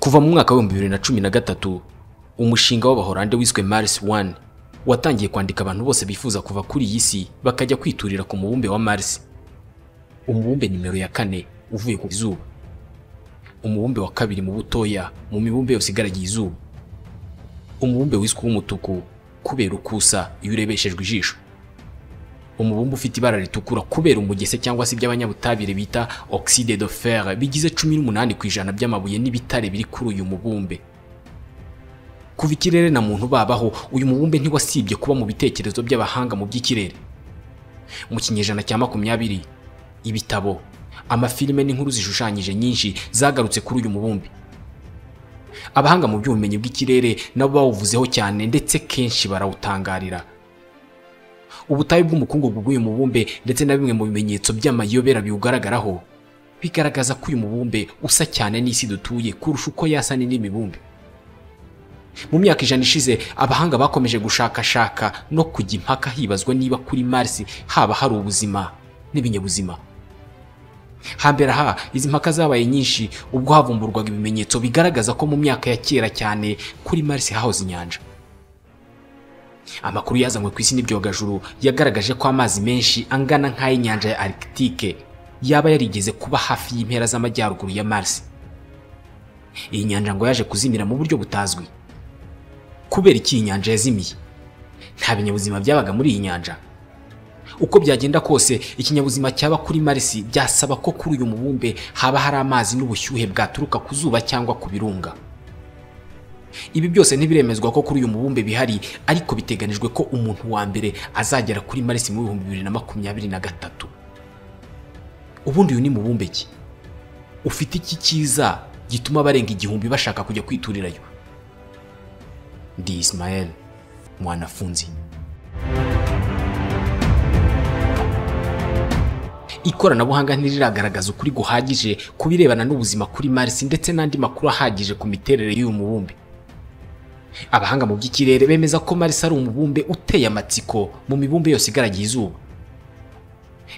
kuva mu mwaka w'ibihumbi bibiri na cumi na gatatu umushinga w'abahorande wiswe mars one watangiye kwandika abantu bose bifuza kuva kuri iyi si bakajya kwiturira ku mubumbe wa mars umubumbe nimero ya kane uvuye ku izuba umubumbe wa kabiri mu butoya mu mibumbe yose igaragiye izuba umubumbe wiswe uw'umutuku kubera ukusa iyo urebeshejwe ijisho umubumbe ufite ibara ritukura kubera umugese cyangwa se iby'abanyabutabire bita oxide de fer bigize cumi n'umunani ku ijana by'amabuye n'ibitare biri kuri uyu mubumbe kuva ikirere na muntu babaho uyu mubumbe ntiwasibye kuba mu bitekerezo by'abahanga mu by'ikirere mu kinyejana cya makumyabiri ibitabo amafilime n'inkuru zishushanyije nyinshi zagarutse kuri uyu mubumbe abahanga mu by'ubumenyi bw'ikirere nabo bawuvuzeho cyane ndetse kenshi barawutangarira ubutayu bw'umukungugu bw'uyu mubumbe ndetse na bimwe mu bimenyetso by'amayobera biwugaragaraho bigaragaza ko uyu mubumbe usa cyane n'isi dutuye kurusha uko yasa n'indi mibumbe mu myaka ijana ishize abahanga bakomeje gushakashaka no kujya impaka hibazwa niba kuri marisi haba hari ubuzima n'ibinyabuzima hambere aha izi mpaka zabaye nyinshi ubwo havumburwaga ibimenyetso bigaragaza ko mu myaka ya kera cyane kuri marisi hahoze inyanja amakuru yazanywe ku isi n'ibyogajuru yagaragaje ko amazi menshi angana nk'ay'inyanja ya arikitike yaba yarigeze kuba hafi y'impera z'amajyaruguru ya marisi iyi nyanja ngo yaje kuzimira mu buryo butazwi kubera iki iyi nyanja yazimiye nta binyabuzima byabaga muri iyi nyanja uko byagenda kose ikinyabuzima cyaba kuri marisi byasaba ko kuri uyu mubumbe haba hari amazi n'ubushyuhe bwaturuka ku zuba cyangwa ku birunga ibi byose ntibiremezwa ko kuri uyu mubumbe bihari ariko biteganijwe ko umuntu wa mbere azagera kuri marisi mu bihumbi bibiri na makumyabiri na gatatu ubundi uyu ni mubumbe ki ufite iki cyiza gituma barenga igihumbi bashaka kujya kwiturirayo ndi Ismael mwanafunzi ikoranabuhanga ntiriragaragaza ukuri guhagije ku birebana n'ubuzima kuri Mars ndetse n'andi makuru ahagije ku miterere y'uyu mubumbe abahanga mu by'ikirere bemeza ko Mars ari umubumbe uteye amatsiko mu mibumbe yose igaragiye izuba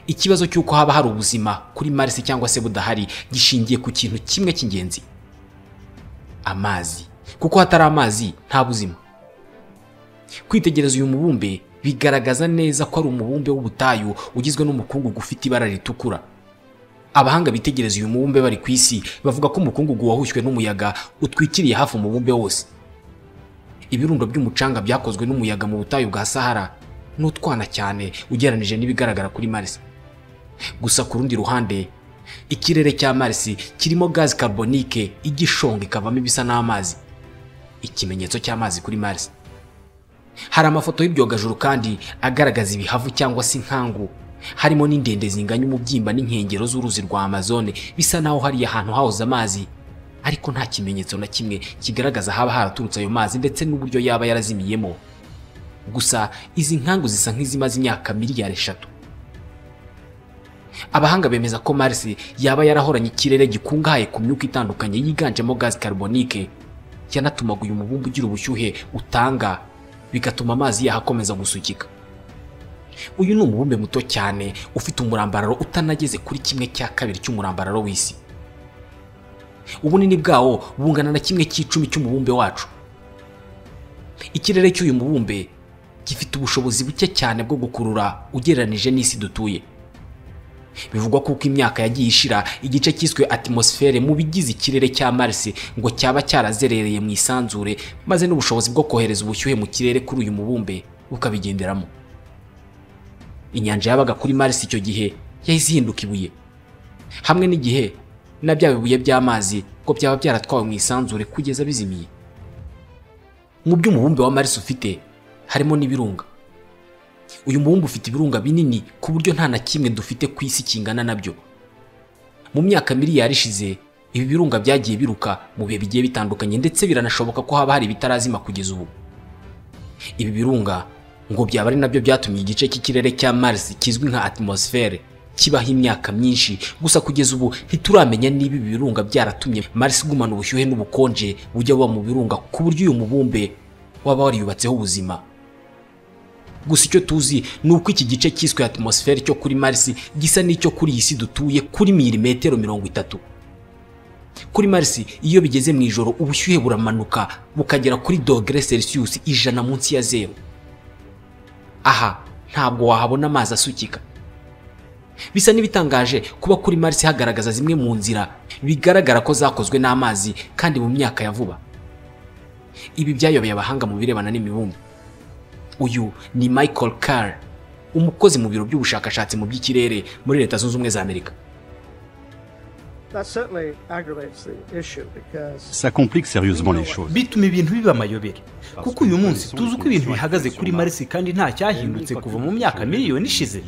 ikibazo cy'uko haba hari ubuzima kuri Mars cyangwa se budahari gishingiye ku kintu kimwe cy'ingenzi amazi kuko hatari amazi nta buzima kwitegereza uyu mubumbe bigaragaza neza ko ari umubumbe w'ubutayu ugizwe n'umukungugu ufite ibara ritukura abahanga bitegereza uyu mubumbe bari ku isi bavuga ko umukungugu wahushywe n'umuyaga utwikiriye hafi umubumbe wose ibirundo by'umucanga byakozwe n'umuyaga mu butayu bwa sahara n'utwana cyane ugereranije n'ibigaragara kuri marisi gusa ku rundi ruhande ikirere cya marisi kirimo gazi carbonique igishonga ikavamo ibisa n'amazi ikimenyetso cy'amazi kuri marisi hari amafoto y'ibyogajuru kandi agaragaza ibihavu cyangwa se inkangu harimo n'indende zinganya umubyimba n'inkengero z'uruzi rwa amazone bisa naho hariya ahantu hahoze amazi ariko nta kimenyetso na kimwe kigaragaza haba haraturutse ayo mazi ndetse n'uburyo yaba yarazimiyemo gusa izi nkangu zisa nk'izimaze imyaka miliyari eshatu abahanga bemeza ko mars yaba yarahoranye ikirere gikungahaye ku myuka itandukanye yiganjemo gazi carbonique yanatumaga uyu mubumbe ugira ubushyuhe utanga bigatuma amazi yaho akomeza gusukika uyu ni umubumbe muto cyane ufite umurambararo utanageze kuri kimwe cya kabiri cy'umurambararo w'isi ubunini bwawo bungana na kimwe cy'icumi cy'umubumbe wacu ikirere cy'uyu mubumbe gifite ubushobozi buke cyane bwo gukurura ugereranije n'isi dutuye bivugwa ko uko imyaka yagiye ishira igice cyiswe atmosfere mu bigize ikirere cya Mars ngo cyaba cyarazerereye mu isanzure maze n'ubushobozi bwo kohereza ubushyuhe mu kirere kuri uyu mubumbe bukabigenderamo inyanja yabaga kuri Mars icyo gihe yahise ihinduka ibuye hamwe n'igihe na bya bibuye by'amazi ngo byaba byaratwawe mu isanzure kugeza bizimiye mu by'umubumbe wa Mars ufite harimo n'ibirunga uyu mubumbe ufite ibirunga binini ku buryo nta na kimwe dufite ku isi kingana nabyo mu myaka miliyari ishize ibi birunga byagiye biruka mu bihe bigiye bitandukanye ndetse biranashoboka ko haba hari ibitarazima kugeza ubu ibi birunga ngo byaba ari nabyo byatumye igice cy'ikirere cya Mars kizwi nka atmosfere kibaho imyaka myinshi gusa kugeza ubu ntituramenya niba ibi birunga byaratumye Mars igumana ubushyuhe n'ubukonje bujya buba mu birunga ku buryo uyu mubumbe waba wariyubatseho ubuzima gusa icyo tuzi ni uko iki gice cyiswe atmosfere cyo kuri Mars gisa n'icyo kuri iyi si dutuye kuri milimetero mirongo itatu kuri Mars iyo bigeze mu ijoro ubushyuhe buramanuka bukagera kuri dogere Celsius ijana munsi ya zero aha ntabwo wahabona amazi asukika bisa n'ibitangaje kuba kuri Mars hagaragaza zimwe mu nzira bigaragara ko zakozwe n'amazi kandi mu myaka ya vuba ibi byayobeye abahanga mu birebana n'imibumbe uyu ni Michael Carr umukozi mu biro by'ubushakashatsi mu by'ikirere muri leta zunze ubumwe za amerika That certainly aggravates the issue because Ça complique sérieusement les choses. bituma ibintu biba amayobera kuko uyu munsi tuzi uko ibintu bihagaze kuri marisi kandi nta cyahindutse kuva mu myaka miliyoni ishize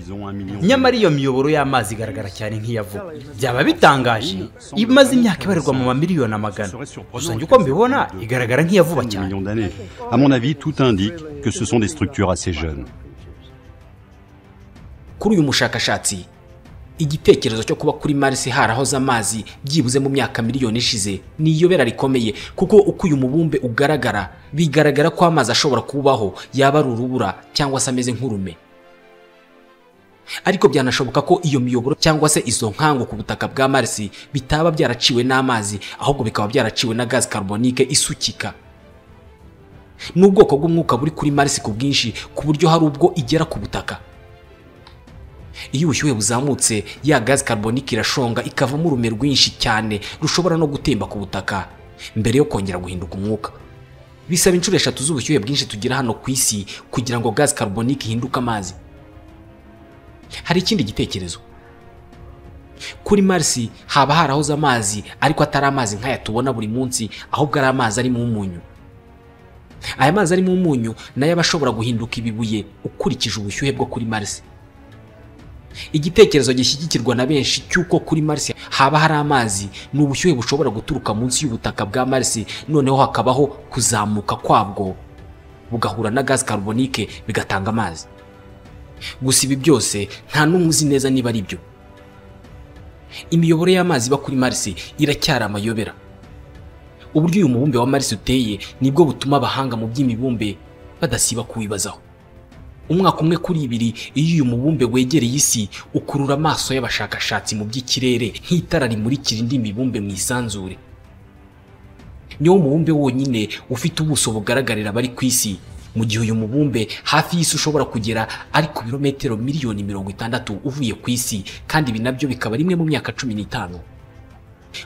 nyamara iyo miyoboro y'amazi igaragara cyane nk'iya vuba byaba bitangaje imaze imyaka ibarirwa mu mamiliyoni amagana gusa njye uko mbibona igaragara nk'iya vuba Des cyane millions d'années. À mon avis, tout indique que ce sont des structures assez jeunes. kuri uyu mushakashatsi igitekerezo cyo kuba kuri Mars harahoze amazi byibuze mu myaka miliyoni ishize ni iyobera rikomeye kuko uko uyu mubumbe ugaragara bigaragara ko amazi ashobora kubaho yaba ari urubura cyangwa se ameze nk'urume ariko byanashoboka ko iyo miyoboro cyangwa se izo nkangu ku butaka bwa Mars bitaba byaraciwe n'amazi ahubwo bikaba byaraciwe na gazi carbonique isukika ni ubwoko bw'umwuka buri kuri Mars ku bwinshi ku buryo hari ubwo igera ku butaka iyo ubushyuhe buzamutse ya gazi carbonique irashonga ikavamo urume rwinshi cyane rushobora no gutemba ku butaka mbere yo kongera guhinduka umwuka bisaba inshuro eshatu z'ubushyuhe bwinshi tugira hano ku isi kugira ngo gazi carbonique ihinduke amazi hari ikindi gitekerezo kuri Mars haba harahoze amazi ariko atari amazi nk'aya tubona buri munsi ahubwo ari amazi arimo umunyu aya mazi arimo umunyu nayo aba ashobora guhinduka ibibuye ukurikije ubushyuhe bwo kuri Mars igitekerezo gishyigikirwa na benshi cy'uko kuri Mars haba hari amazi ni ubushyuhe bushobora guturuka munsi y'ubutaka bwa Mars noneho hakabaho kuzamuka kwabwo bugahura na gazi carbonique bigatanga amazi gusa ibi byose nta n'umwe uzi neza niba ari byo imiyoboro y'amazi iba kuri Mars iracyari amayobera uburyo uyu mubumbe wa Mars uteye nibwo butuma abahanga mu by'imibumbe badasiba kuwibazaho umwaka umwe kuri ibiri iyo uyu mubumbe wegereye isi ukurura amaso y'abashakashatsi mu by'ikirere nk'itara rimurikira indi mibumbe mu isanzure niwo mubumbe wonyine ufite ubuso bugaragarira abari ku isi mu gihe uyu mubumbe hafi y'isi ushobora kugera ari ku birometero miliyoni mirongo itandatu uvuye ku isi kandi ibi nabyo bikaba rimwe mu myaka cumi n'itanu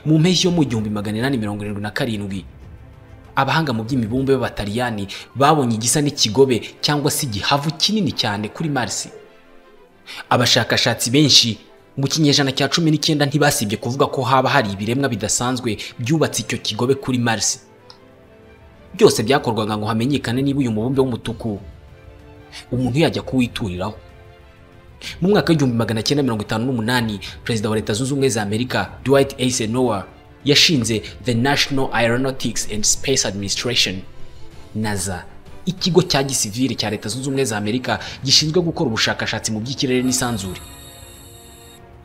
mu mpeshyi yo mu gihumbi magana inani mirongo irindwi na karindwi abahanga mu by'imibumbe b'abataliyani babonye igisa n'ikigobe cyangwa se igihavu kinini cyane kuri Mars. Abashakashatsi benshi mu kinyejana cya cumi n'icyenda ntibasibye kuvuga ko haba hari ibiremwa bidasanzwe byubatse icyo kigobe kuri Mars. Byose byakorwaga ngo hamenyekane niba uyu mubumbe w'umutuku umuntu yajya kuwituriraho. Mu mwaka w'igihumbi magana cyenda mirongo itanu n'umunani, perezida wa leta zunze ubumwe za Amerika Dwight Eisenhower yashinze The National Aeronautics and Space Administration NASA ikigo cya gisivili cya leta zunze ubumwe za Amerika gishinzwe gukora ubushakashatsi mu by'ikirere n'isanzure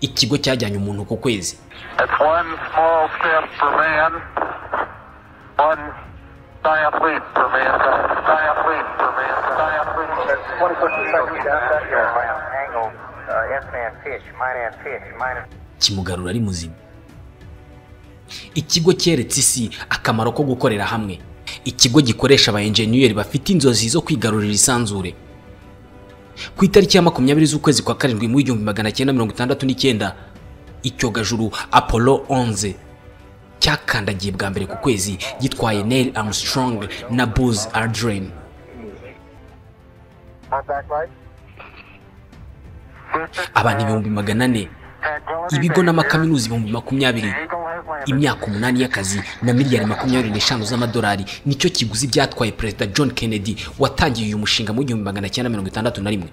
ikigo cyajyanye umuntu ku kwezi It's one small step for man, one giant leap for mankind. Giant leap for mankind. Giant leap for mankind. Angle, uh, F-man pitch, mine and pitch, mine and kimugarura ari muzima ikigo cyeretse isi akamaro ko gukorera hamwe ikigo gikoresha aba enjeniyeri bafite inzozi zo kwigarurira isanzure ku itariki ya makumyabiri z'ukwezi kwa karindwi mu igihumbi magana cyenda mirongo itandatu n'icyenda icyogajuru apollo 11 cyakandagiye bwa mbere ku kwezi gitwaye neil armstrong na buzz aldrin Contact light. abantu ibihumbi magana ane ibigo n'amakaminuza ibihumbi makumyabiri Eagle has landed. imyaka umunani y'akazi na miliyari makumyabiri n'eshanu z'amadolari nicyo kiguzi byatwaye perezida john kennedy watangiye uyu mushinga mu gihumbi magana cyenda mirongo itandatu na rimwe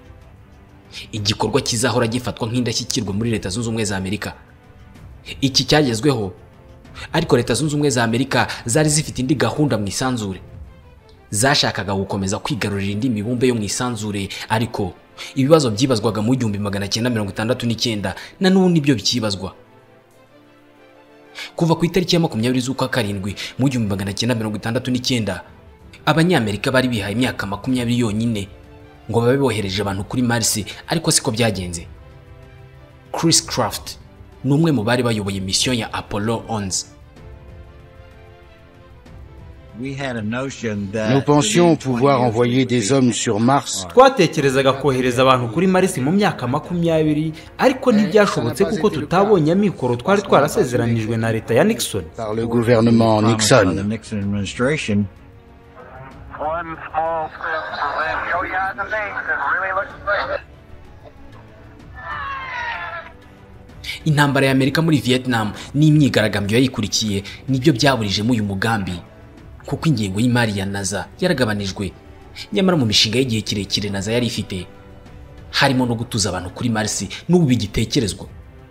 igikorwa kizahora gifatwa nk'indashyikirwa muri leta zunze ubumwe za amerika iki cyagezweho ariko leta zunze ubumwe za amerika zari zifite indi gahunda mu isanzure zashakaga gukomeza kwigarurira indi mibumbe yo mu isanzure ariko ibibazo byibazwaga mu gihumbi magana cyenda mirongo itandatu n'icyenda na n'ubu nibyo bikibazwa kuva ku itariki ya makumyabiri z'ukwa karindwi mu gihumbi magana cyenda mirongo itandatu n'icyenda abanyamerika bari bihaye imyaka makumyabiri yonyine ngo babe bohereje abantu kuri Mars ariko siko byagenze Chris Craft ni umwe mu bari bayoboye misiyo ya Apollo 11 Nous pensions pouvoir envoyer des hommes sur Mars, twatekerezaga kohereza abantu kuri marisi mu myaka makumyabiri ariko ntibyashobotse kuko tutabonye amikoro twari twarasezeranijwe na leta ya nixon par le gouvernement Nixon. One small step for man. Show you how the name really looks good. intambara y'amerika muri vietnam n'imyigaragambyo yayikurikiye nibyo byaburijemo uyu mugambi kuko ingengo y'imari ya naza yaragabanijwe nyamara mu mishinga y'igihe kirekire naza yari ifite harimo no gutuza abantu kuri marisi n'ubu bigitekerezwa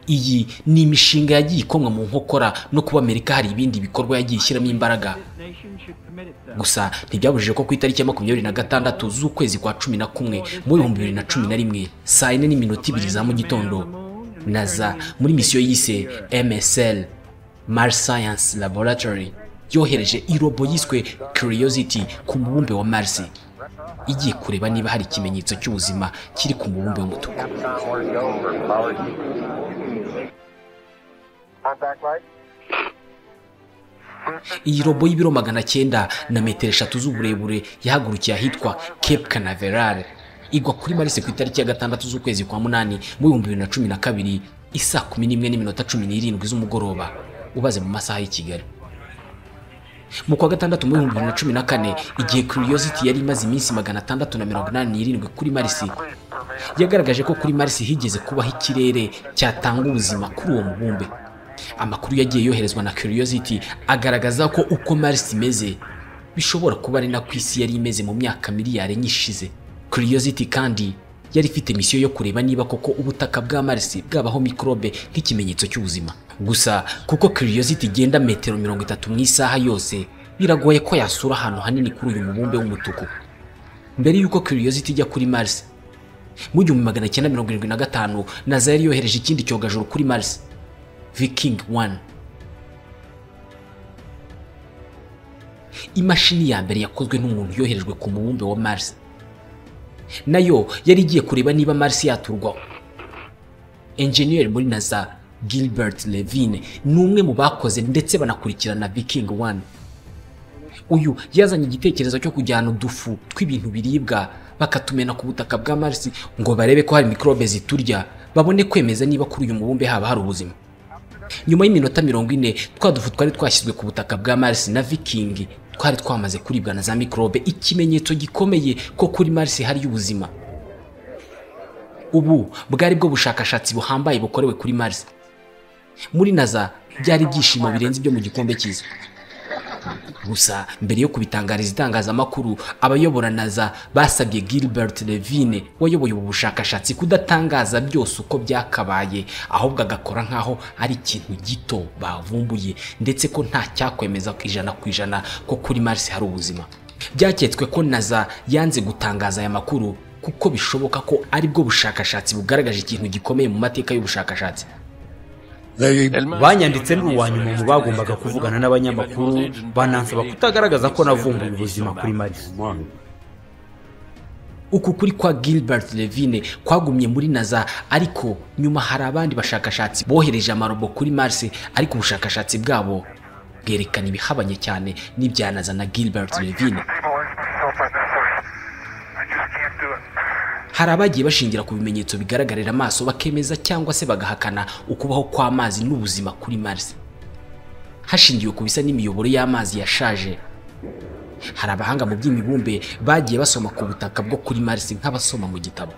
iyi ni imishinga yagiye ikomwa mu nkokora no kuba amerika hari ibindi bikorwa yagiye ishyiramo imbaraga gusa ntibyabujije ko ku itariki ya makumyabiri na gatandatu z'ukwezi kwa cumi na kumwe mu bihumbi bibiri na cumi na rimwe saa yine n'iminota ibiri za mu gitondo naza muri misiyo yise msl mars science laboratory yohereje irobo yiswe curiosity ku mubumbe wa mars igiye kureba niba hari ikimenyetso cy'ubuzima kiri ku mubumbe w'umutuku Contact light. iyi robo y'ibiro magana cyenda na metero eshatu z'uburebure yahagurukiye ahitwa cape canaveral igwa kuri marisi ku itariki ya gatandatu z'ukwezi kwa munani mu bihumbi bibiri na cumi na kabiri isaa kumi n'imwe n'iminota cumi n'irindwi z'umugoroba ubaze mu masaha y'i kigali mu kwa gatandatu mu bihumbi bibiri na cumi na kane igihe curiosity yari imaze iminsi magana atandatu na mirongo inani n'irindwi kuri marisi yagaragaje ko kuri marisi higeze kubaho ikirere cyatanga ubuzima kuri uwo mubumbe amakuru yagiye yoherezwa na curiosity agaragaza ko uko marisi imeze bishobora kuba ari nako isi yari imeze mu myaka miliyari enye ishize curiosity kandi yari ifite misiyo yo kureba niba koko ubutaka bwa marisi bwabaho mikorobe nk'ikimenyetso cy'ubuzima gusa kuko curiosity igenda metero mirongo itatu mu isaha yose biragoye ko yasura ahantu hanini kuri uyu mubumbe w'umutuku mbere y'uko curiosity ijya kuri marisi mu gihumbi magana cyenda mirongo irindwi na gatanu naza yari yohereje ikindi cyogajuru kuri marisi viking 1 imashini ya mbere yakozwe n'umuntu yoherejwe ku mubumbe wa marisi nayo yari igiye kureba niba Mars yaturwaho enjeniyeri muri NASA Gilbert Levine ni umwe mu bakoze ndetse banakurikirana Viking 1 uyu yazanye igitekerezo cyo kujyana udufu tw'ibintu biribwa bakatumena ku butaka bwa Mars ngo barebe ko hari mikorobe ziturya babone kwemeza niba kuri uyu mubumbe haba hari ubuzima nyuma y'iminota mirongo ine twa dufu twari twashyizwe ku butaka bwa Mars na Viking twari twamaze kuribwa na za mikorobe ikimenyetso gikomeye ko kuri Mars hari ubuzima ubu bwari bwo bushakashatsi buhambaye bukorewe kuri Mars muri NASA byari ibyishimo birenze ibyo mu gikombe cyiza gusa mbere yo kubitangariza itangazamakuru abayobora NASA basabye Gilbert Levine wayoboye ubu bushakashatsi kudatangaza byose uko byakabaye ahubwo agakora nk'aho ari ikintu gito bavumbuye ndetse ko nta cyakwemeza ku ijana ku ijana ko kuri Mars hari ubuzima byaketswe ko NASA yanze gutangaza aya makuru kuko bishoboka ko aribwo bushakashatsi bugaragaje ikintu gikomeye mu mateka y'ubushakashatsi banyanditse ni uwa nyuma mu bagombaga kuvugana n'abanyamakuru banansaba kutagaragaza ko navumbuye ubuzima kuri marisi uku kuri kwa Gilbert Levine kwagumye muri NASA ariko nyuma hari abandi bashakashatsi bohereje amarobo kuri Mars ariko ubushakashatsi bwabo bwerekana ibihabanye cyane n'ibya NASA na Gilbert Levine I just can't do it. hari abagiye bashingira ku bimenyetso bigaragarira amaso bakemeza cyangwa se bagahakana ukubaho kw'amazi n'ubuzima kuri Mars hashingiwe ku bisa n'imiyoboro y'amazi yashaje hari abahanga mu by'imibumbe bagiye basoma ku butaka bwo kuri Mars nk'abasoma mu gitabo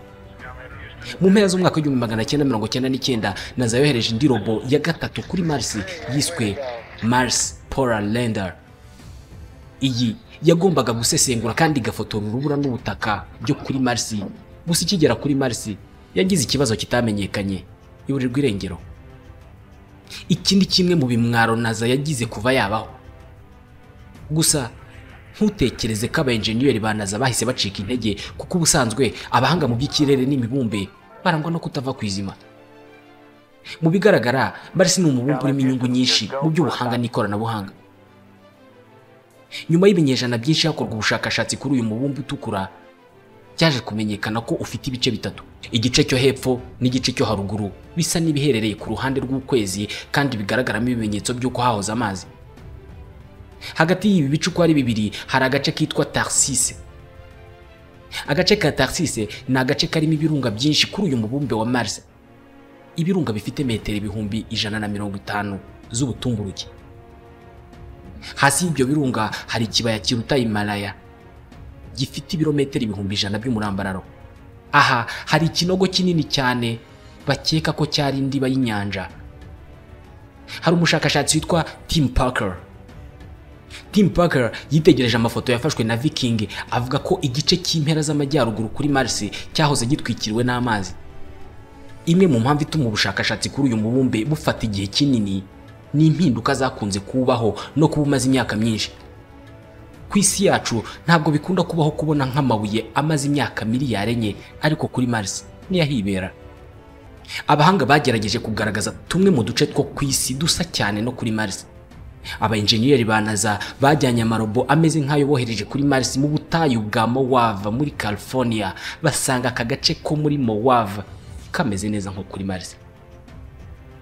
mu mpera z'umwaka w'igihumbi magana cyenda mirongo cyenda n'icyenda naza yohereje indi robo ya gatatu kuri Mars yiswe Mars Polar Lander iyi yagombaga gusesengura kandi igafotora urubura n'ubutaka byo kuri Mars gusa ikigera kuri Mars yagize ikibazo kitamenyekanye iburirwa irengero iki ni kimwe mu bimwaro naza yagize kuva yabaho gusa ntutekereze ko abayenjeniyeri ba naza bahise bacika intege kuko ubusanzwe abahanga mu by'ikirere n'imibumbe barangwa no kutava ku izima mu bigaragara Mars ni umubumbe urimo inyungu nyinshi mu by'ubuhanga n'ikoranabuhanga nyuma y'ibinyejana byinshi hakorwa ubushakashatsi kuri uyu mubumbe utukura byaje kumenyekana ko ufite ibice bitatu igice cyo hepfo n'igice cyo haruguru bisa n'ibiherereye ku ruhande rw'ukwezi kandi bigaragaramo ibimenyetso by'uko hahoze amazi hagati y'ibi bice uko ari bibiri hari agace kitwa tarsise agace ka tarsise ni agace karimo ibirunga byinshi kuri uyu mubumbe wa mars ibirunga bifite metero ibihumbi ijana na mirongo itanu z'ubutumburuke hasi y'ibyo birunga hari ikibaya kiruta himalaya gifite ibirometero ibihumbi ijana by'umurambararo aha hari ikinogo kinini cyane bakeka ko cyari indiba y'inyanja hari umushakashatsi witwa tim parker tim parker yitegereje amafoto yafashwe na viking avuga ko igice cy'impera z'amajyaruguru kuri mars cyahoze gitwikiriwe n'amazi imwe mu mpamvu ituma ubushakashatsi kuri uyu mubumbe bufata igihe kinini ni impinduka zakunze kubaho no kuba umaze imyaka myinshi ku isi yacu ntabwo bikunda kubaho kubona nk'amabuye amaze imyaka miliyari enye ariko kuri mars ntiyahibera abahanga bagerageje kugaragaza tumwe mu duce two ku isi dusa cyane no kuri mars abayenjeniyeri ba naza bajyanye amarobo ameze nk'ayo bohereje kuri mars mu butayu bwa mowava muri california basanga aka gace ko muri mowava kameze neza nko kuri mars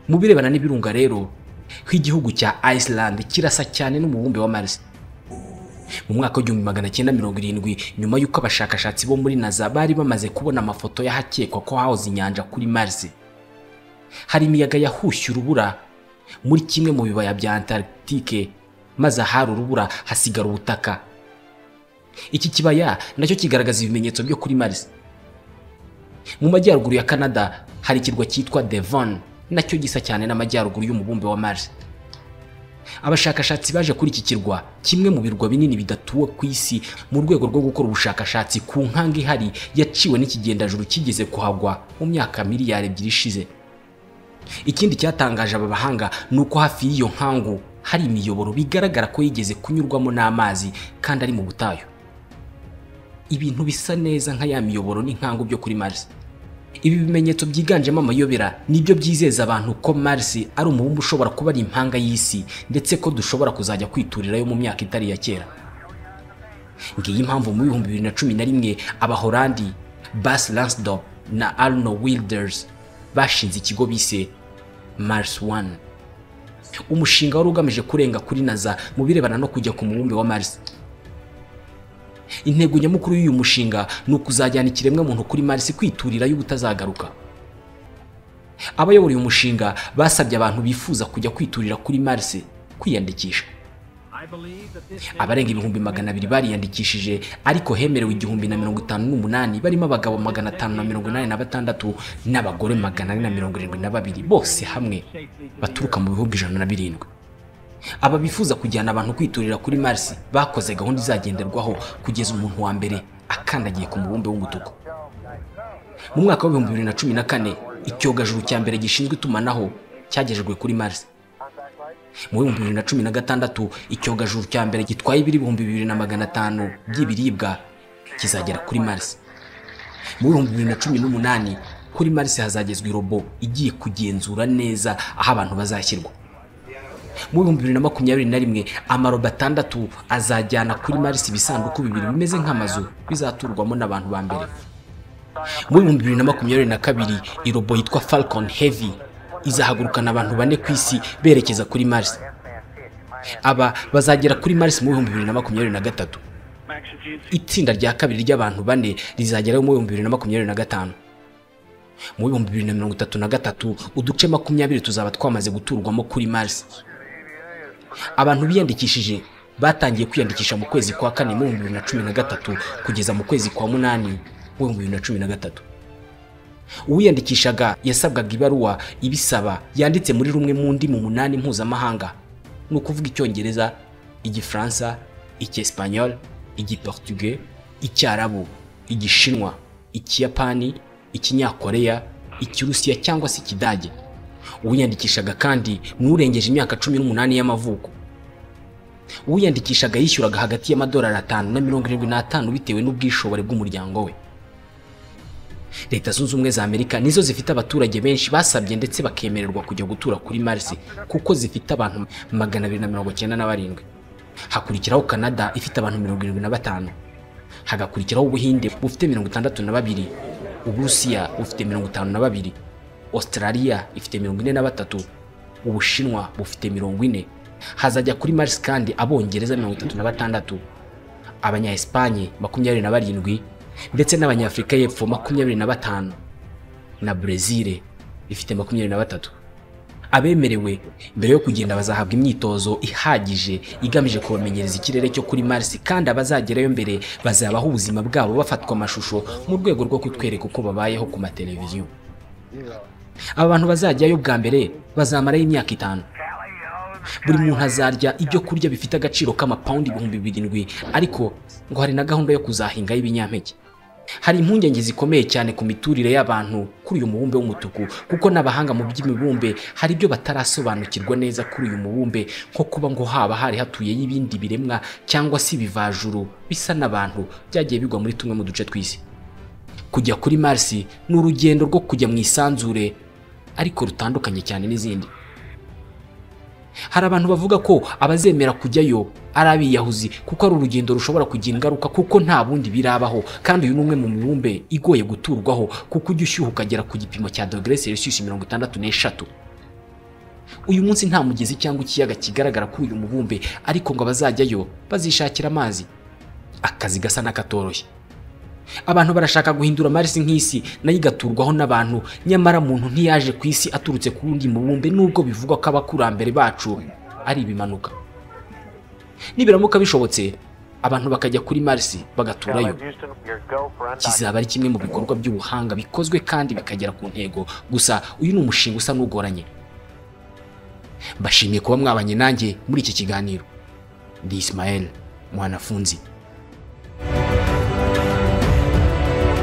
mu birebana n'ibirunga rero nk'igihugu cya Iceland kirasa cyane n'umubumbe wa Mars mu mwaka w'igihumbi magana cyenda mirongo irindwi nyuma y'uko abashakashatsi bo muri NASA bari bamaze kubona amafoto y'ahakekwa ko hahoze inyanja kuri Mars hari imiyaga yahushye urubura muri kimwe mu bibaya bya Antarctique maze ahari urubura hasigara ubutaka iki kibaya nacyo kigaragaza ibimenyetso byo kuri Mars mu majyaruguru ya Canada hari ikirwa cyitwa Devon nacyo gisa cyane n'amajyaruguru y'umubumbe wa Mars. Abashakashatsi baje kuri iki kirwa kimwe mu birwa binini bidatuwe ku isi mu rwego rwo gukora ubushakashatsi ku nkanga ihari yaciwe n'ikigendajuru kigeze kuhagwa mu myaka miliyari ebyiri ishize. Ikindi cyatangaje aba bahanga ni uko hafi y'iyo nkangu hari imiyoboro bigaragara ko yigeze kunyurwamo n'amazi kandi ari mu butayu. Ibintu bisa neza nka ya miyoboro n'inkangu byo kuri Mars. ibi bimenyetso byiganjemo amayobera nibyo byizeza abantu ko Mars ari umubumbe ushobora kuba ari impanga y'isi ndetse ko dushobora kuzajya kwiturirayo mu myaka itari iya kera ngiyi impamvu mu bihumbi bibiri na cumi na rimwe abahorandi Bas Lansdorp na Arno Wilders bashinze ikigo bise Mars One umushinga wari ugamije kurenga kuri NASA mu birebana no kujya ku mubumbe wa Mars intego nyamukuru y'uyu mushinga ni ukuzajyana ikiremwa muntu kuri Mars kwiturira y'ubutazagaruka abayobora uyu mushinga basabye abantu bifuza kujya kwiturira kuri Mars kwiyandikisha abarenga ibihumbi magana abiri bariyandikishije ariko hemerewe igihumbi na mirongo itanu n'umunani barimo abagabo magana atanu na mirongo inani na batandatu n'abagore magana ane na mirongo irindwi na babiri bose hamwe baturuka mu bihugu ijana na birindwi aba bifuza kujyana abantu kwiturira kuri Mars bakoze gahunda izagenderwaho kugeza umuntu wa mbere akandagiye ku mubumbe w'umutuku mu mwaka w'ibihumbi bibiri na cumi na kane icyogajuru cya mbere gishinzwe itumanaho cyagejejwe kuri Mars mu bihumbi bibiri na cumi na gatandatu icyogajuru cya mbere gitwaye ibiro ibihumbi bibiri na magana atanu by'ibiribwa kizagera kuri Mars mu bihumbi bibiri na cumi n'umunani kuri Mars hazagezwa irobo igiye kugenzura neza aho abantu bazashyirwa mu bihumbi bibiri na makumyabiri na rimwe amarobo atandatu azajyana kuri marisi ibisanduku bibiri bimeze nk'amazu bizaturwamo n'abantu ba mbere mu bihumbi bibiri na makumyabiri na kabiri irobo yitwa falcon heavy izahagurukana abantu bane ku isi berekeza kuri marisi aba bazagera kuri marisi mu bihumbi bibiri na makumyabiri na gatatu itsinda rya kabiri ry'abantu bane rizageraho mu bihumbi bibiri na makumyabiri na gatanu mu bihumbi bibiri na mirongo itatu na gatatu uduce makumyabiri tuzaba twamaze guturwamo kuri marisi abantu biyandikishije batangiye kwiyandikisha mu kwezi kwa kane mu bihumbi bibiri na cumi na gatatu kugeza mu kwezi kwa munani mu bihumbi bibiri na cumi na gatatu uwiyandikishaga yasabwaga ibaruwa ibisaba yanditse muri rumwe mu ndimi umunani mpuzamahanga ni ukuvuga icyongereza igifaransa icyesipanyol igiportuge icyarabu igishinwa ikiyapani ikinyakoreya ikirusiya cyangwa se ikidage uwiyandikishaga kandi n'urengeje imyaka cumi n'umunani y'amavuko uwiyandikishaga yishyuraga hagati y'amadolari atanu na mirongo irindwi n'atanu bitewe n'ubwishobore bw'umuryango we leta zunze ubumwe za amerika nizo zifite abaturage benshi basabye ndetse bakemererwa kujya gutura kuri marisi kuko zifite abantu magana abiri na mirongo icyenda na barindwi hakurikiraho canada ifite abantu mirongo irindwi na batanu hagakurikiraho ubuhinde bufite mirongo itandatu na babiri uburusiya bufite mirongo itanu na babiri Australia ifite mirongo ine na batatu ubushinwa bufite mirongo ine hazajya kuri Mars kandi abongereza mirongo itatu na batandatu abanya Espagne makumyabiri na barindwi ndetse n'abanyafurika y'epfo makumyabiri na batanu na Brezil ifite makumyabiri na batatu abemerewe mbere yo kugenda bazahabwa imyitozo ihagije igamije kubamenyereza ikirere cyo kuri Mars kandi abazagerayo mbere bazabaho ubuzima bwabo bafatwa amashusho mu rwego rwo kutwereka uko babayeho ku mateleviziyo aba bantu bazajyayo bwa mbere bazamarayo imyaka itanu buri muntu azarya ibyo kurya bifite agaciro k'amapawundi ibihumbi birindwi ariko ngo hari na gahunda yo kuzahingaho ibinyampeke hari impungenge zikomeye cyane ku miturire y'abantu kuri uyu mubumbe w'umutuku kuko n'abahanga mu by'imibumbe hari ibyo batarasobanukirwa neza kuri uyu mubumbe nko kuba ngo haba hari hatuyeyo ibindi biremwa cyangwa se ibivajuru bisa n'abantu byagiye bigwa muri tumwe mu duce tw'isi kujya kuri Mars ni urugendo rwo kujya mu isanzure ariko rutandukanye cyane n'izindi hari abantu bavuga ko abazemera kujyayo ari abiyahuzi kuko ari urugendo rushobora kugira ingaruka kuko nta bundi birabaho kandi uyu ni umwe mu mibumbe igoye guturwaho kuko ujya ushyuha ukagera ku gipimo cya dogere selisiyusi mirongo itandatu n'eshatu uyu munsi nta mugezi cyangwa ikiyaga kigaragara kuri uyu mubumbe ariko ngo abazajyayo bazishakira amazi akazi gasa n'akatoroshye abantu barashaka guhindura Mars nk'isi nayo igaturwaho n'abantu nyamara muntu ntiyaje ku isi aturutse ku wundi mubumbe nubwo bivugwa ko abakurambere bacu ari ibimanuka nibiramuka bishobotse abantu bakajya kuri Mars bagaturayo Houston, your go for undocked. kizaba ari kimwe mu bikorwa by'ubuhanga bikozwe kandi bikagera ku ntego gusa uyu ni umushinga usa n'ugoranye mbashimiye kuba mwabanye nanjye muri iki kiganiro ndi Ismael mwanafunzi